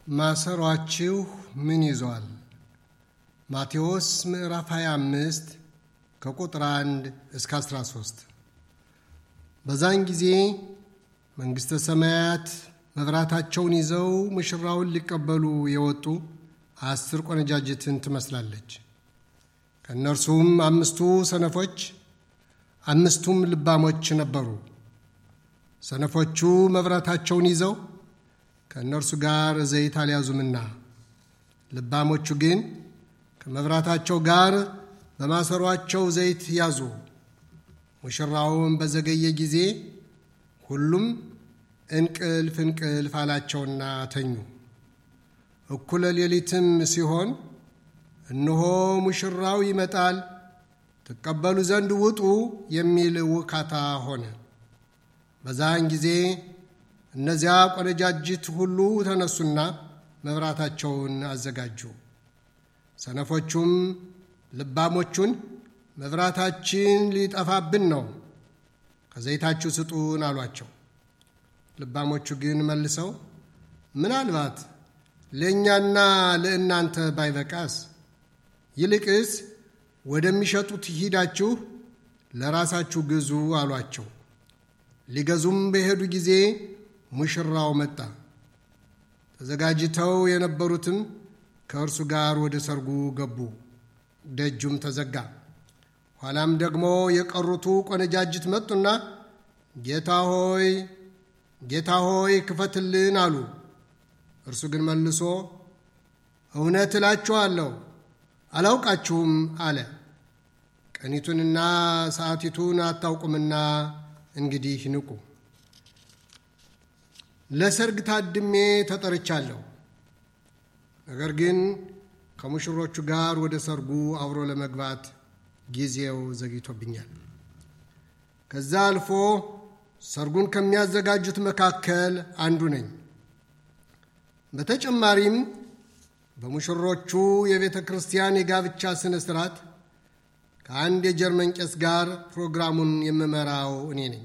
ማሰሯችሁ ምን ይዟል? ማቴዎስ ምዕራፍ 25 ከቁጥር 1 እስከ 13። በዛን ጊዜ መንግሥተ ሰማያት መብራታቸውን ይዘው ሙሽራውን ሊቀበሉ የወጡ አስር ቆነጃጅትን ትመስላለች። ከእነርሱም አምስቱ ሰነፎች፣ አምስቱም ልባሞች ነበሩ። ሰነፎቹ መብራታቸውን ይዘው ከእነርሱ ጋር ዘይት አልያዙምና፣ ልባሞቹ ግን ከመብራታቸው ጋር በማሰሯቸው ዘይት ያዙ። ሙሽራውን በዘገየ ጊዜ ሁሉም እንቅልፍ እንቅልፍ አላቸውና ተኙ። እኩለ ሌሊትም ሲሆን እነሆ ሙሽራው ይመጣል፣ ትቀበሉ ዘንድ ውጡ የሚል ውካታ ሆነ። በዛን ጊዜ እነዚያ ቆነጃጅት ሁሉ ተነሱና መብራታቸውን አዘጋጁ። ሰነፎቹም ልባሞቹን መብራታችን ሊጠፋብን ነው፣ ከዘይታችሁ ስጡን አሏቸው። ልባሞቹ ግን መልሰው ምናልባት ለእኛና ለእናንተ ባይበቃስ፣ ይልቅስ ወደሚሸጡት ሂዳችሁ ለራሳችሁ ግዙ አሏቸው። ሊገዙም በሄዱ ጊዜ ሙሽራው መጣ። ተዘጋጅተው የነበሩትም ከእርሱ ጋር ወደ ሰርጉ ገቡ። ደጁም ተዘጋ። ኋላም ደግሞ የቀሩቱ ቆነጃጅት መጡና ጌታ ሆይ ጌታ ሆይ ክፈትልን አሉ። እርሱ ግን መልሶ እውነት እላችኋለሁ አላውቃችሁም አለ። ቀኒቱንና ሰዓቲቱን አታውቁምና እንግዲህ ንቁ። ለሰርግ ታድሜ ተጠርቻለሁ፣ ነገር ግን ከሙሽሮቹ ጋር ወደ ሰርጉ አብሮ ለመግባት ጊዜው ዘግይቶብኛል። ከዛ አልፎ ሰርጉን ከሚያዘጋጁት መካከል አንዱ ነኝ። በተጨማሪም በሙሽሮቹ የቤተ ክርስቲያን የጋብቻ ሥነ ሥርዓት ከአንድ የጀርመን ቄስ ጋር ፕሮግራሙን የምመራው እኔ ነኝ።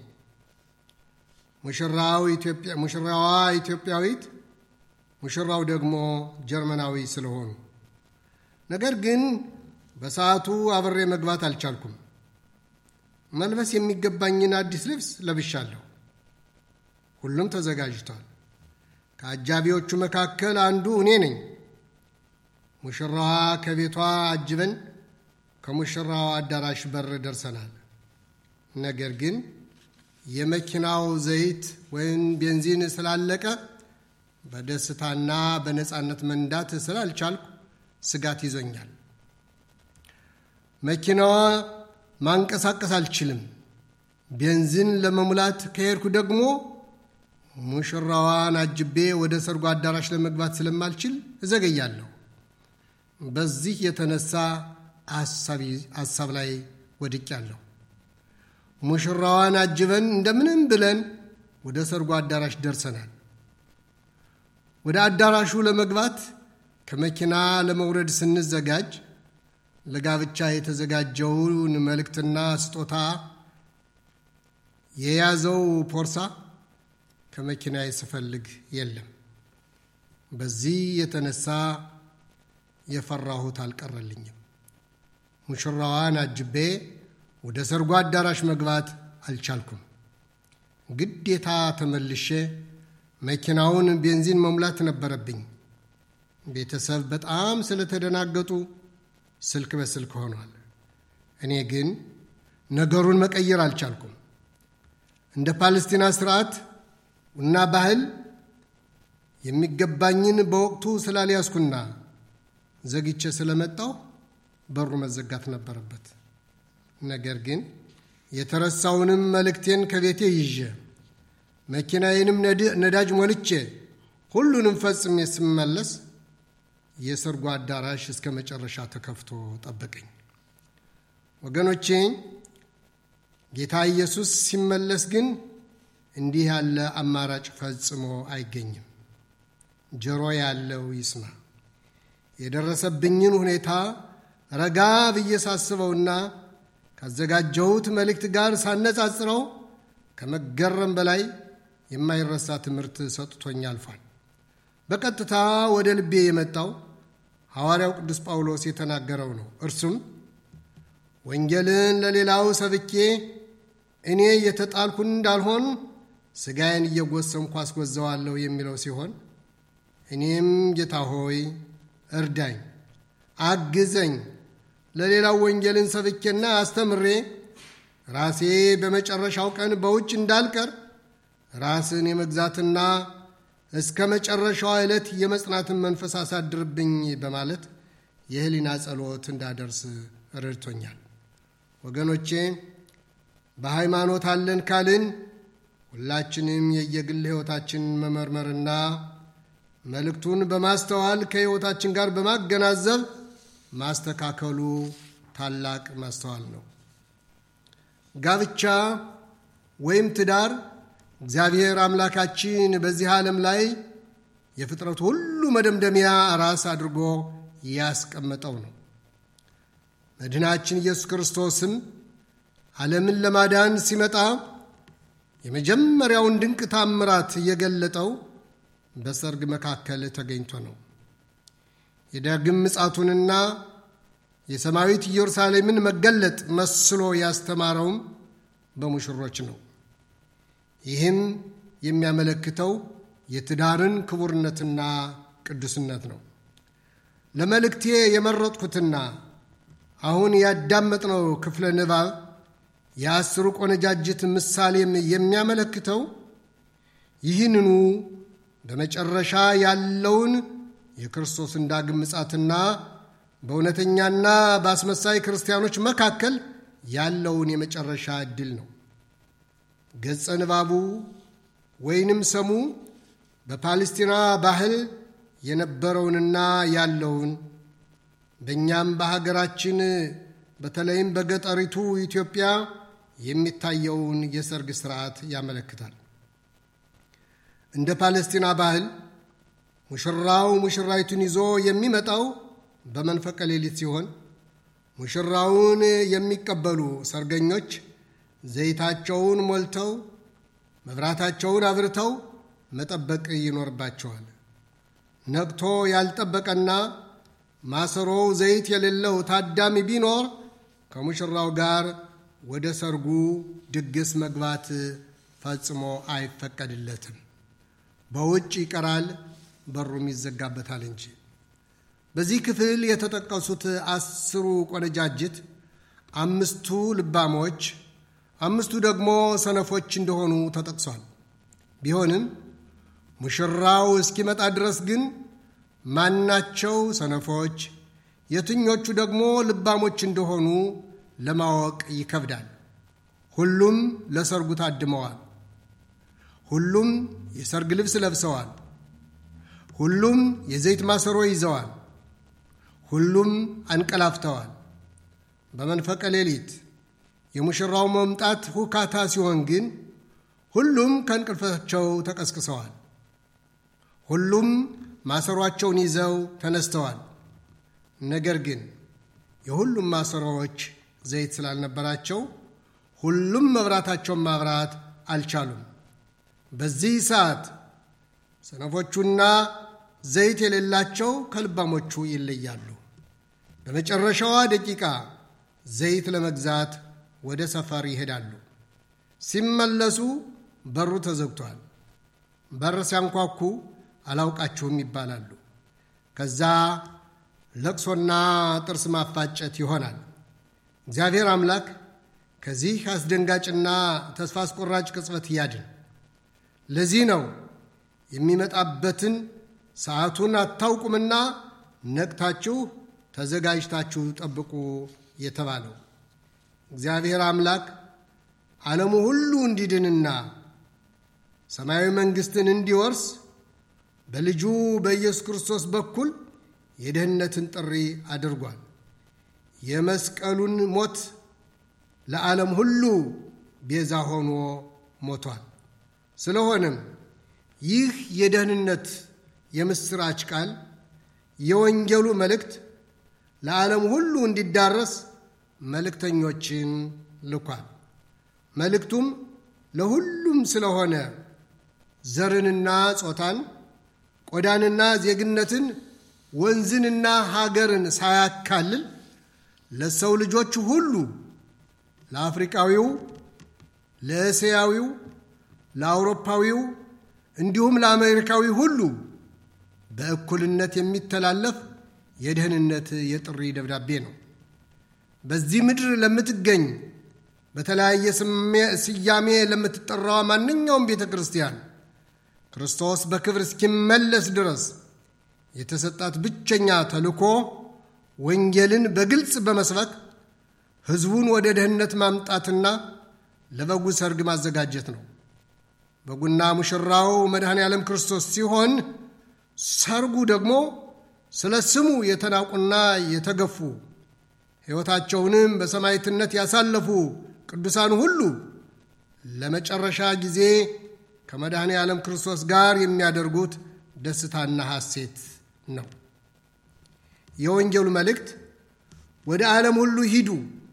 ሙሽራዋ ኢትዮጵያዊት፣ ሙሽራው ደግሞ ጀርመናዊ ስለሆኑ ነገር ግን በሰዓቱ አብሬ መግባት አልቻልኩም። መልበስ የሚገባኝን አዲስ ልብስ ለብሻለሁ። ሁሉም ተዘጋጅቷል። ከአጃቢዎቹ መካከል አንዱ እኔ ነኝ። ሙሽራዋ ከቤቷ አጅበን ከሙሽራዋ አዳራሽ በር ደርሰናል። ነገር ግን የመኪናው ዘይት ወይም ቤንዚን ስላለቀ በደስታና በነፃነት መንዳት ስላልቻልኩ ስጋት ይዞኛል። መኪናዋ ማንቀሳቀስ አልችልም። ቤንዚን ለመሙላት ከሄድኩ ደግሞ ሙሽራዋን አጅቤ ወደ ሰርጉ አዳራሽ ለመግባት ስለማልችል እዘገያለሁ። በዚህ የተነሳ ሐሳብ ላይ ወድቄያለሁ። ሙሽራዋን አጅበን እንደምንም ብለን ወደ ሰርጉ አዳራሽ ደርሰናል። ወደ አዳራሹ ለመግባት ከመኪና ለመውረድ ስንዘጋጅ ለጋብቻ የተዘጋጀውን መልእክትና ስጦታ የያዘው ፖርሳ ከመኪና ስፈልግ የለም። በዚህ የተነሳ የፈራሁት አልቀረልኝም። ሙሽራዋን አጅቤ ወደ ሰርጉ አዳራሽ መግባት አልቻልኩም። ግዴታ ተመልሼ መኪናውን ቤንዚን መሙላት ነበረብኝ። ቤተሰብ በጣም ስለተደናገጡ ስልክ በስልክ ሆኗል። እኔ ግን ነገሩን መቀየር አልቻልኩም። እንደ ፓለስቲና ስርዓት እና ባህል የሚገባኝን በወቅቱ ስላልያዝኩና ዘግቼ ስለመጣሁ በሩ መዘጋት ነበረበት። ነገር ግን የተረሳውንም መልእክቴን ከቤቴ ይዤ መኪናዬንም ነዳጅ ሞልቼ ሁሉንም ፈጽሜ ስመለስ የሰርጉ አዳራሽ እስከ መጨረሻ ተከፍቶ ጠበቀኝ። ወገኖቼ ጌታ ኢየሱስ ሲመለስ ግን እንዲህ ያለ አማራጭ ፈጽሞ አይገኝም። ጆሮ ያለው ይስማ። የደረሰብኝን ሁኔታ ረጋ ብዬ ሳስበውና ካዘጋጀሁት መልእክት ጋር ሳነጻጽረው ከመገረም በላይ የማይረሳ ትምህርት ሰጥቶኝ አልፏል። በቀጥታ ወደ ልቤ የመጣው ሐዋርያው ቅዱስ ጳውሎስ የተናገረው ነው። እርሱም ወንጌልን ለሌላው ሰብኬ እኔ የተጣልኩን እንዳልሆን ሥጋዬን እየጎሰምኩ አስጎዘዋለሁ የሚለው ሲሆን እኔም ጌታ ሆይ እርዳኝ፣ አግዘኝ ለሌላው ወንጌልን ሰብኬና አስተምሬ ራሴ በመጨረሻው ቀን በውጭ እንዳልቀር ራስን የመግዛትና እስከ መጨረሻዋ ዕለት የመጽናትን መንፈስ አሳድርብኝ በማለት የህሊና ጸሎት እንዳደርስ ረድቶኛል። ወገኖቼ በሃይማኖት አለን ካልን ሁላችንም የየግል ሕይወታችንን መመርመርና መልእክቱን በማስተዋል ከሕይወታችን ጋር በማገናዘብ ማስተካከሉ ታላቅ ማስተዋል ነው። ጋብቻ ወይም ትዳር እግዚአብሔር አምላካችን በዚህ ዓለም ላይ የፍጥረቱ ሁሉ መደምደሚያ ራስ አድርጎ ያስቀመጠው ነው። መድህናችን ኢየሱስ ክርስቶስም ዓለምን ለማዳን ሲመጣ የመጀመሪያውን ድንቅ ታምራት የገለጠው በሰርግ መካከል ተገኝቶ ነው። የዳግም ምጻቱንና የሰማያዊት ኢየሩሳሌምን መገለጥ መስሎ ያስተማረውም በሙሽሮች ነው። ይህም የሚያመለክተው የትዳርን ክቡርነትና ቅዱስነት ነው። ለመልእክቴ የመረጥኩትና አሁን ያዳመጥነው ክፍለ ንባብ የአስሩ ቆነጃጅት ምሳሌም የሚያመለክተው ይህንኑ በመጨረሻ ያለውን የክርስቶስን ዳግም ምጻትና በእውነተኛና በአስመሳይ ክርስቲያኖች መካከል ያለውን የመጨረሻ ዕድል ነው። ገጸ ንባቡ ወይንም ሰሙ በፓሌስቲና ባህል የነበረውንና ያለውን በእኛም በሀገራችን በተለይም በገጠሪቱ ኢትዮጵያ የሚታየውን የሰርግ ሥርዓት ያመለክታል። እንደ ፓሌስቲና ባህል ሙሽራው ሙሽራይቱን ይዞ የሚመጣው በመንፈቀ ሌሊት ሲሆን ሙሽራውን የሚቀበሉ ሰርገኞች ዘይታቸውን ሞልተው መብራታቸውን አብርተው መጠበቅ ይኖርባቸዋል። ነቅቶ ያልጠበቀና ማሰሮው ዘይት የሌለው ታዳሚ ቢኖር ከሙሽራው ጋር ወደ ሰርጉ ድግስ መግባት ፈጽሞ አይፈቀድለትም። በውጭ ይቀራል፣ በሩም ይዘጋበታል እንጂ። በዚህ ክፍል የተጠቀሱት አስሩ ቆነጃጅት አምስቱ ልባሞች፣ አምስቱ ደግሞ ሰነፎች እንደሆኑ ተጠቅሷል። ቢሆንም ሙሽራው እስኪመጣ ድረስ ግን ማናቸው ሰነፎች፣ የትኞቹ ደግሞ ልባሞች እንደሆኑ ለማወቅ ይከብዳል። ሁሉም ለሰርጉ ታድመዋል። ሁሉም የሰርግ ልብስ ለብሰዋል። ሁሉም የዘይት ማሰሮ ይዘዋል። ሁሉም አንቀላፍተዋል። በመንፈቀ ሌሊት የሙሽራው መምጣት ሁካታ ሲሆን ግን ሁሉም ከእንቅልፋቸው ተቀስቅሰዋል። ሁሉም ማሰሯቸውን ይዘው ተነስተዋል። ነገር ግን የሁሉም ማሰሮዎች ዘይት ስላልነበራቸው ሁሉም መብራታቸውን ማብራት አልቻሉም። በዚህ ሰዓት ሰነፎቹና ዘይት የሌላቸው ከልባሞቹ ይለያሉ። በመጨረሻዋ ደቂቃ ዘይት ለመግዛት ወደ ሰፈር ይሄዳሉ። ሲመለሱ በሩ ተዘግቷል። በር ሲያንኳኩ አላውቃችሁም ይባላሉ። ከዛ ለቅሶና ጥርስ ማፋጨት ይሆናል። እግዚአብሔር አምላክ ከዚህ አስደንጋጭና ተስፋ አስቆራጭ ቅጽበት ያድን። ለዚህ ነው የሚመጣበትን ሰዓቱን አታውቁምና ነቅታችሁ ተዘጋጅታችሁ ጠብቁ የተባለው። እግዚአብሔር አምላክ ዓለሙ ሁሉ እንዲድንና ሰማያዊ መንግሥትን እንዲወርስ በልጁ በኢየሱስ ክርስቶስ በኩል የደህንነትን ጥሪ አድርጓል። የመስቀሉን ሞት ለዓለም ሁሉ ቤዛ ሆኖ ሞቷል። ስለሆነም ይህ የደህንነት የምሥራች ቃል የወንጌሉ መልእክት ለዓለም ሁሉ እንዲዳረስ መልእክተኞችን ልኳል። መልእክቱም ለሁሉም ስለሆነ ዘርንና ጾታን፣ ቆዳንና ዜግነትን ወንዝንና ሀገርን ሳያካልል ለሰው ልጆች ሁሉ ለአፍሪቃዊው፣ ለእስያዊው፣ ለአውሮፓዊው እንዲሁም ለአሜሪካዊ ሁሉ በእኩልነት የሚተላለፍ የደህንነት የጥሪ ደብዳቤ ነው። በዚህ ምድር ለምትገኝ በተለያየ ስያሜ ለምትጠራዋ ማንኛውም ቤተ ክርስቲያን ክርስቶስ በክብር እስኪመለስ ድረስ የተሰጣት ብቸኛ ተልእኮ ወንጌልን በግልጽ በመስበክ ሕዝቡን ወደ ደህንነት ማምጣትና ለበጉ ሰርግ ማዘጋጀት ነው። በጉና ሙሽራው መድኃኔ ዓለም ክርስቶስ ሲሆን ሰርጉ ደግሞ ስለ ስሙ የተናቁና የተገፉ ሕይወታቸውንም በሰማዕትነት ያሳለፉ ቅዱሳን ሁሉ ለመጨረሻ ጊዜ ከመድኃኔ ዓለም ክርስቶስ ጋር የሚያደርጉት ደስታና ሐሴት ነው። የወንጌሉ መልእክት ወደ ዓለም ሁሉ ሂዱ፣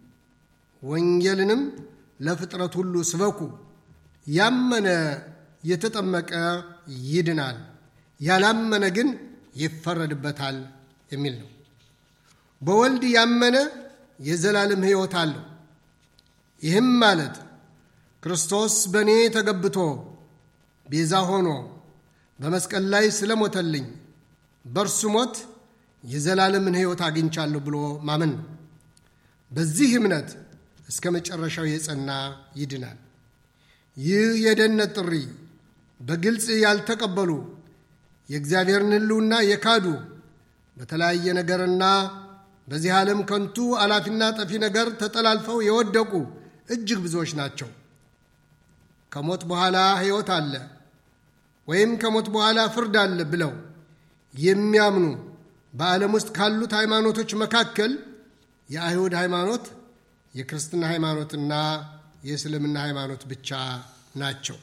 ወንጌልንም ለፍጥረት ሁሉ ስበኩ፣ ያመነ የተጠመቀ ይድናል፣ ያላመነ ግን ይፈረድበታል የሚል ነው። በወልድ ያመነ የዘላለም ሕይወት አለው። ይህም ማለት ክርስቶስ በእኔ ተገብቶ ቤዛ ሆኖ በመስቀል ላይ ስለሞተልኝ በእርሱ ሞት የዘላለምን ሕይወት አግኝቻለሁ ብሎ ማመን ነው። በዚህ እምነት እስከ መጨረሻው የጸና ይድናል። ይህ የደህንነት ጥሪ በግልጽ ያልተቀበሉ የእግዚአብሔርን ሕልውና የካዱ በተለያየ ነገርና በዚህ ዓለም ከንቱ አላፊና ጠፊ ነገር ተጠላልፈው የወደቁ እጅግ ብዙዎች ናቸው። ከሞት በኋላ ሕይወት አለ ወይም ከሞት በኋላ ፍርድ አለ ብለው የሚያምኑ በዓለም ውስጥ ካሉት ሃይማኖቶች መካከል የአይሁድ ሃይማኖት፣ የክርስትና ሃይማኖትና የእስልምና ሃይማኖት ብቻ ናቸው።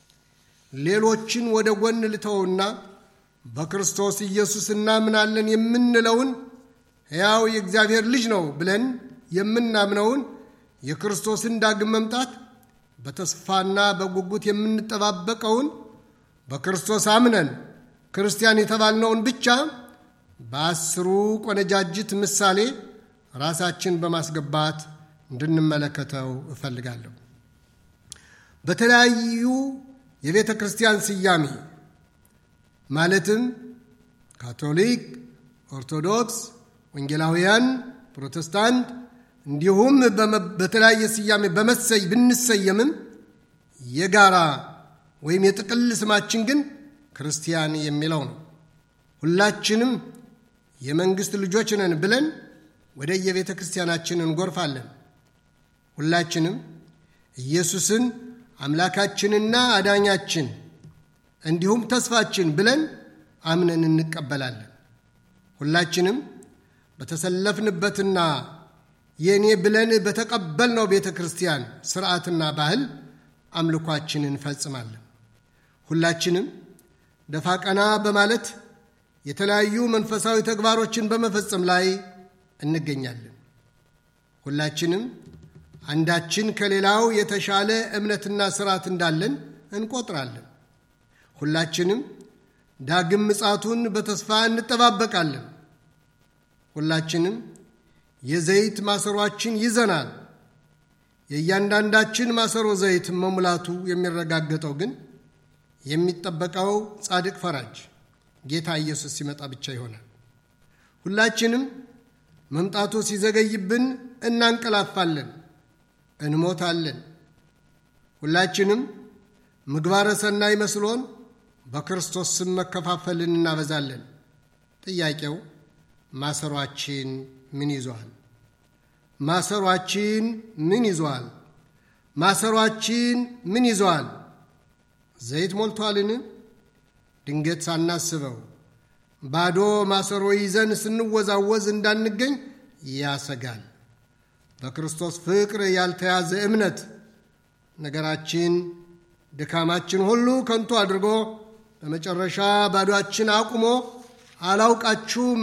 ሌሎችን ወደ ጎን ልተውና በክርስቶስ ኢየሱስ እናምናለን የምንለውን ሕያው የእግዚአብሔር ልጅ ነው ብለን የምናምነውን የክርስቶስን ዳግም መምጣት በተስፋና በጉጉት የምንጠባበቀውን በክርስቶስ አምነን ክርስቲያን የተባልነውን ብቻ በአስሩ ቆነጃጅት ምሳሌ ራሳችን በማስገባት እንድንመለከተው እፈልጋለሁ። በተለያዩ የቤተ ክርስቲያን ስያሜ ማለትም ካቶሊክ፣ ኦርቶዶክስ፣ ወንጌላውያን፣ ፕሮቴስታንት እንዲሁም በተለያየ ስያሜ በመሰይ ብንሰየምም የጋራ ወይም የጥቅል ስማችን ግን ክርስቲያን የሚለው ነው። ሁላችንም የመንግሥት ልጆች ነን ብለን ወደ የቤተ ክርስቲያናችን እንጎርፋለን። ሁላችንም ኢየሱስን አምላካችንና አዳኛችን እንዲሁም ተስፋችን ብለን አምነን እንቀበላለን። ሁላችንም በተሰለፍንበትና የእኔ ብለን በተቀበልነው ቤተ ክርስቲያን ስርዓትና ባህል አምልኳችንን እንፈጽማለን። ሁላችንም ደፋ ቀና በማለት የተለያዩ መንፈሳዊ ተግባሮችን በመፈጸም ላይ እንገኛለን። ሁላችንም አንዳችን ከሌላው የተሻለ እምነትና ስርዓት እንዳለን እንቆጥራለን። ሁላችንም ዳግም ምጻቱን በተስፋ እንጠባበቃለን። ሁላችንም የዘይት ማሰሯችን ይዘናል። የእያንዳንዳችን ማሰሮ ዘይት መሙላቱ የሚረጋገጠው ግን የሚጠበቀው ጻድቅ ፈራጅ ጌታ ኢየሱስ ሲመጣ ብቻ ይሆናል። ሁላችንም መምጣቱ ሲዘገይብን እናንቀላፋለን፣ እንሞታለን። ሁላችንም ምግባረ ሰናይ መስሎን በክርስቶስ ስም መከፋፈልን እናበዛለን። ጥያቄው ማሰሯችን ምን ይዟል? ማሰሯችን ምን ይዟል? ማሰሯችን ምን ይዟል? ዘይት ሞልቷልን? ድንገት ሳናስበው ባዶ ማሰሮ ይዘን ስንወዛወዝ እንዳንገኝ ያሰጋል። በክርስቶስ ፍቅር ያልተያዘ እምነት ነገራችን፣ ድካማችን ሁሉ ከንቱ አድርጎ በመጨረሻ ባዶአችን አቁሞ አላውቃችሁም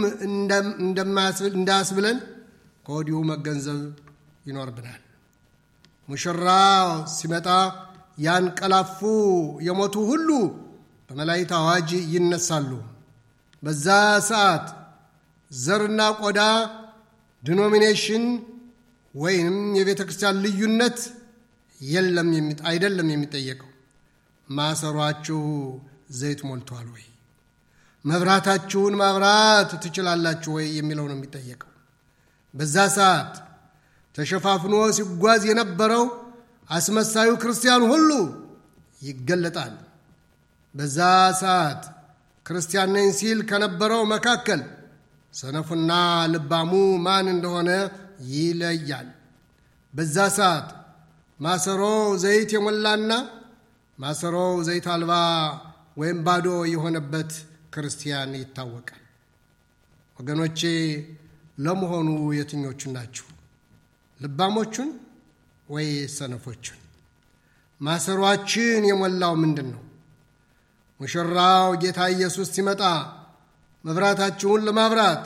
እንዳያስብለን ከወዲሁ መገንዘብ ይኖርብናል። ሙሽራ ሲመጣ ያንቀላፉ የሞቱ ሁሉ በመላእክት አዋጅ ይነሳሉ። በዛ ሰዓት ዘርና ቆዳ ዲኖሚኔሽን ወይንም የቤተ ክርስቲያን ልዩነት የለም አይደለም የሚጠየቀው። ማሰሯችሁ ዘይት ሞልቷል ወይ? መብራታችሁን ማብራት ትችላላችሁ ወይ የሚለው ነው የሚጠየቀው። በዛ ሰዓት ተሸፋፍኖ ሲጓዝ የነበረው አስመሳዩ ክርስቲያን ሁሉ ይገለጣል። በዛ ሰዓት ክርስቲያን ነኝ ሲል ከነበረው መካከል ሰነፉና ልባሙ ማን እንደሆነ ይለያል። በዛ ሰዓት ማሰሮው ዘይት የሞላና ማሰሮው ዘይት አልባ ወይም ባዶ የሆነበት ክርስቲያን ይታወቃል። ወገኖቼ ለመሆኑ የትኞቹን ናችሁ? ልባሞቹን ወይ ሰነፎቹን? ማሰሯችን የሞላው ምንድን ነው? ሙሽራው ጌታ ኢየሱስ ሲመጣ መብራታችሁን ለማብራት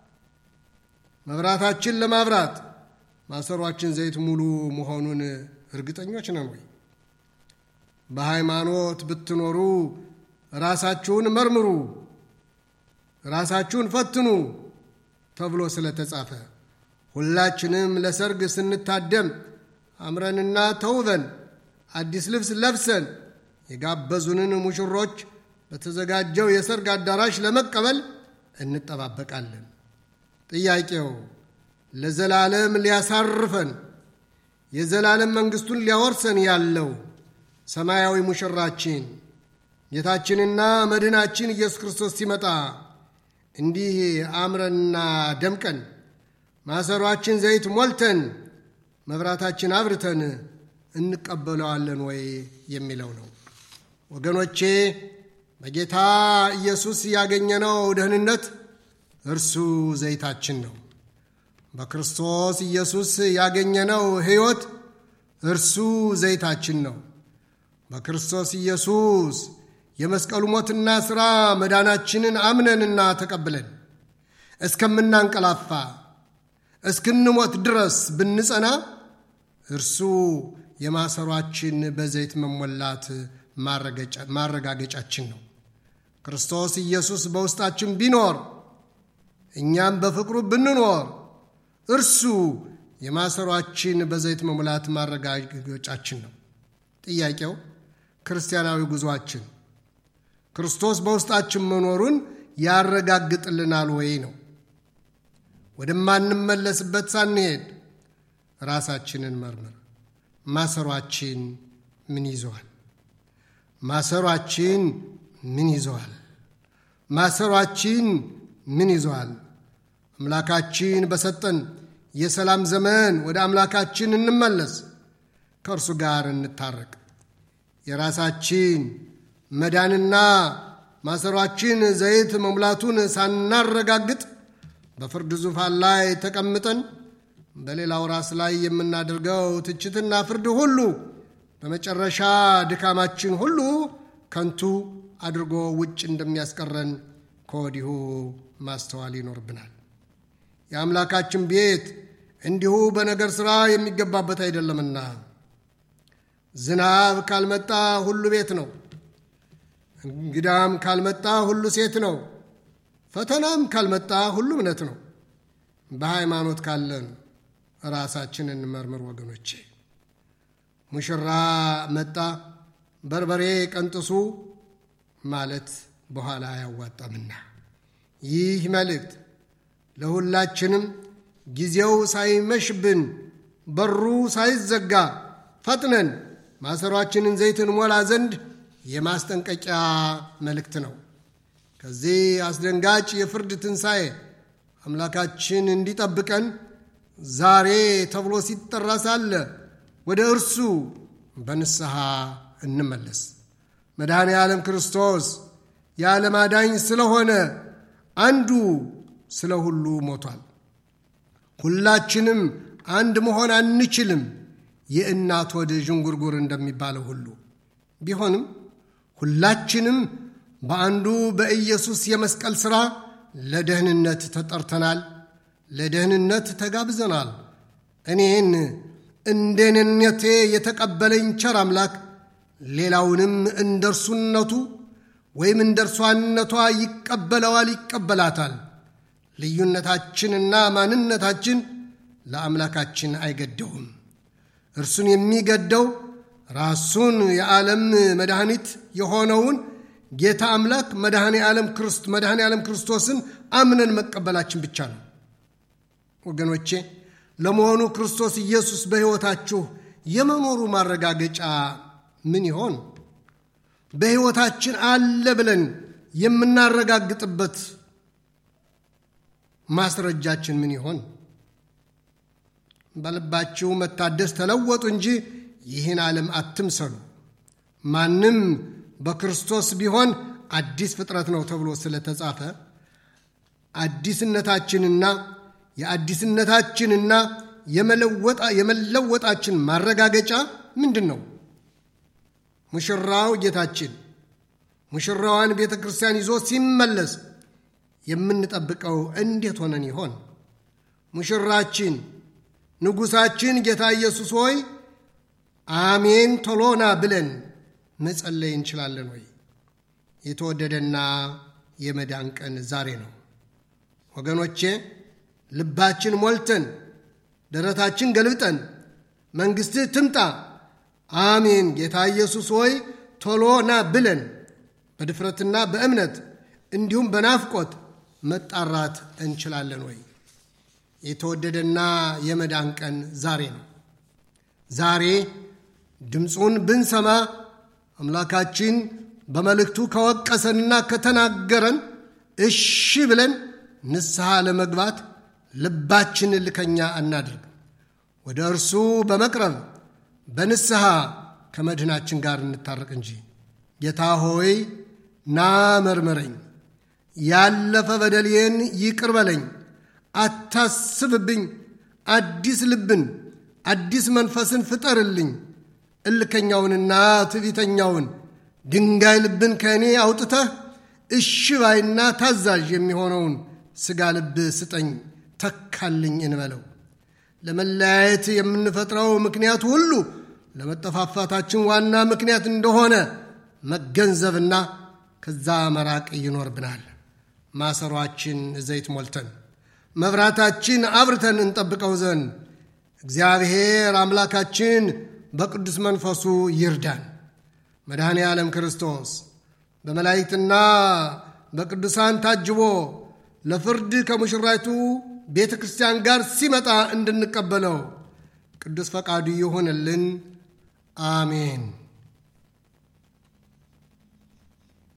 መብራታችን ለማብራት ማሰሯችን ዘይት ሙሉ መሆኑን እርግጠኞች ነን ወይ? በሃይማኖት ብትኖሩ ራሳችሁን መርምሩ፣ ራሳችሁን ፈትኑ ተብሎ ስለተጻፈ ሁላችንም ለሰርግ ስንታደም አምረንና ተውበን አዲስ ልብስ ለብሰን የጋበዙንን ሙሽሮች በተዘጋጀው የሰርግ አዳራሽ ለመቀበል እንጠባበቃለን። ጥያቄው ለዘላለም ሊያሳርፈን የዘላለም መንግሥቱን ሊያወርሰን ያለው ሰማያዊ ሙሽራችን ጌታችንና መድህናችን ኢየሱስ ክርስቶስ ሲመጣ እንዲህ አምረንና ደምቀን ማሰሯችን ዘይት ሞልተን መብራታችን አብርተን እንቀበለዋለን ወይ የሚለው ነው። ወገኖቼ በጌታ ኢየሱስ ያገኘነው ደህንነት እርሱ ዘይታችን ነው። በክርስቶስ ኢየሱስ ያገኘነው ሕይወት እርሱ ዘይታችን ነው። በክርስቶስ ኢየሱስ የመስቀሉ ሞትና ሥራ መዳናችንን አምነንና ተቀብለን እስከምናንቀላፋ እስክንሞት ድረስ ብንጸና እርሱ የማሰሯችን በዘይት መሞላት ማረጋገጫችን ነው። ክርስቶስ ኢየሱስ በውስጣችን ቢኖር እኛም በፍቅሩ ብንኖር እርሱ የማሰሯችን በዘይት መሙላት ማረጋገጫችን ነው። ጥያቄው ክርስቲያናዊ ጉዞአችን ክርስቶስ በውስጣችን መኖሩን ያረጋግጥልናል ወይ ነው። ወደማንመለስበት ሳንሄድ ራሳችንን መርምር። ማሰሯችን ምን ይዘዋል? ማሰሯችን ምን ይዘዋል? ማሰሯችን ምን ይዘዋል? አምላካችን በሰጠን የሰላም ዘመን ወደ አምላካችን እንመለስ፣ ከእርሱ ጋር እንታረቅ። የራሳችን መዳንና ማሰሯችን ዘይት መሙላቱን ሳናረጋግጥ በፍርድ ዙፋን ላይ ተቀምጠን በሌላው ራስ ላይ የምናደርገው ትችትና ፍርድ ሁሉ በመጨረሻ ድካማችን ሁሉ ከንቱ አድርጎ ውጭ እንደሚያስቀረን ከወዲሁ ማስተዋል ይኖርብናል። የአምላካችን ቤት እንዲሁ በነገር ሥራ የሚገባበት አይደለምና ዝናብ ካልመጣ ሁሉ ቤት ነው፣ እንግዳም ካልመጣ ሁሉ ሴት ነው፣ ፈተናም ካልመጣ ሁሉ እምነት ነው። በሃይማኖት ካለን ራሳችንን እንመርምር ወገኖቼ። ሙሽራ መጣ በርበሬ ቀንጥሱ ማለት በኋላ አያዋጣምና ይህ መልእክት ለሁላችንም ጊዜው ሳይመሽብን በሩ ሳይዘጋ ፈጥነን ማሰሯችንን ዘይትን ሞላ ዘንድ የማስጠንቀቂያ መልእክት ነው። ከዚህ አስደንጋጭ የፍርድ ትንሣኤ አምላካችን እንዲጠብቀን ዛሬ ተብሎ ሲጠራ ሳለ ወደ እርሱ በንስሐ እንመለስ። መድኃኔ ዓለም ክርስቶስ የዓለም አዳኝ ስለሆነ አንዱ ስለ ሁሉ ሞቷል። ሁላችንም አንድ መሆን አንችልም፣ የእናት ወደ ዥንጉርጉር እንደሚባለው ሁሉ ቢሆንም ሁላችንም በአንዱ በኢየሱስ የመስቀል ሥራ ለደህንነት ተጠርተናል፣ ለደህንነት ተጋብዘናል። እኔን እንደ እኔነቴ የተቀበለኝ ቸር አምላክ ሌላውንም እንደ እርሱነቱ ወይም እንደ እርሷነቷ ይቀበለዋል፣ ይቀበላታል። ልዩነታችንና ማንነታችን ለአምላካችን አይገደውም። እርሱን የሚገደው ራሱን የዓለም መድኃኒት የሆነውን ጌታ አምላክ መድኃኔ ዓለም ክርስቶስን አምነን መቀበላችን ብቻ ነው። ወገኖቼ ለመሆኑ ክርስቶስ ኢየሱስ በሕይወታችሁ የመኖሩ ማረጋገጫ ምን ይሆን? በሕይወታችን አለ ብለን የምናረጋግጥበት ማስረጃችን ምን ይሆን? በልባችሁ መታደስ ተለወጡ እንጂ ይህን ዓለም አትምሰሉ። ማንም በክርስቶስ ቢሆን አዲስ ፍጥረት ነው ተብሎ ስለተጻፈ አዲስነታችንና የአዲስነታችንና የመለወጣችን ማረጋገጫ ምንድን ነው? ሙሽራው ጌታችን ሙሽራዋን ቤተ ክርስቲያን ይዞ ሲመለስ የምንጠብቀው እንዴት ሆነን ይሆን? ሙሽራችን ንጉሣችን ጌታ ኢየሱስ ሆይ አሜን ቶሎና ብለን መጸለይ እንችላለን ወይ? የተወደደና የመዳን ቀን ዛሬ ነው። ወገኖቼ ልባችን ሞልተን ደረታችን ገልብጠን መንግሥትህ ትምጣ አሜን ጌታ ኢየሱስ ሆይ ቶሎና ብለን በድፍረትና በእምነት እንዲሁም በናፍቆት መጣራት እንችላለን ወይ? የተወደደና የመዳን ቀን ዛሬ ነው። ዛሬ ድምፁን ብንሰማ አምላካችን በመልእክቱ ከወቀሰንና ከተናገረን እሺ ብለን ንስሐ ለመግባት ልባችን ልከኛ አናድርግ። ወደ እርሱ በመቅረብ በንስሐ ከመድህናችን ጋር እንታረቅ እንጂ ጌታ ሆይ ና መርምረኝ፣ ያለፈ በደሌን ይቅር በለኝ፣ አታስብብኝ፣ አዲስ ልብን አዲስ መንፈስን ፍጠርልኝ፣ እልከኛውንና ትዕቢተኛውን ድንጋይ ልብን ከእኔ አውጥተህ እሺ ባይና ታዛዥ የሚሆነውን ሥጋ ልብ ስጠኝ፣ ተካልኝ እንበለው። ለመለያየት የምንፈጥረው ምክንያት ሁሉ ለመጠፋፋታችን ዋና ምክንያት እንደሆነ መገንዘብና ከዛ መራቅ ይኖርብናል። ማሰሯችን ዘይት ሞልተን መብራታችን አብርተን እንጠብቀው ዘንድ እግዚአብሔር አምላካችን በቅዱስ መንፈሱ ይርዳን። መድኃኔ ዓለም ክርስቶስ በመላእክትና በቅዱሳን ታጅቦ ለፍርድ ከሙሽራይቱ ቤተ ክርስቲያን ጋር ሲመጣ እንድንቀበለው ቅዱስ ፈቃዱ ይሆንልን። አሜን።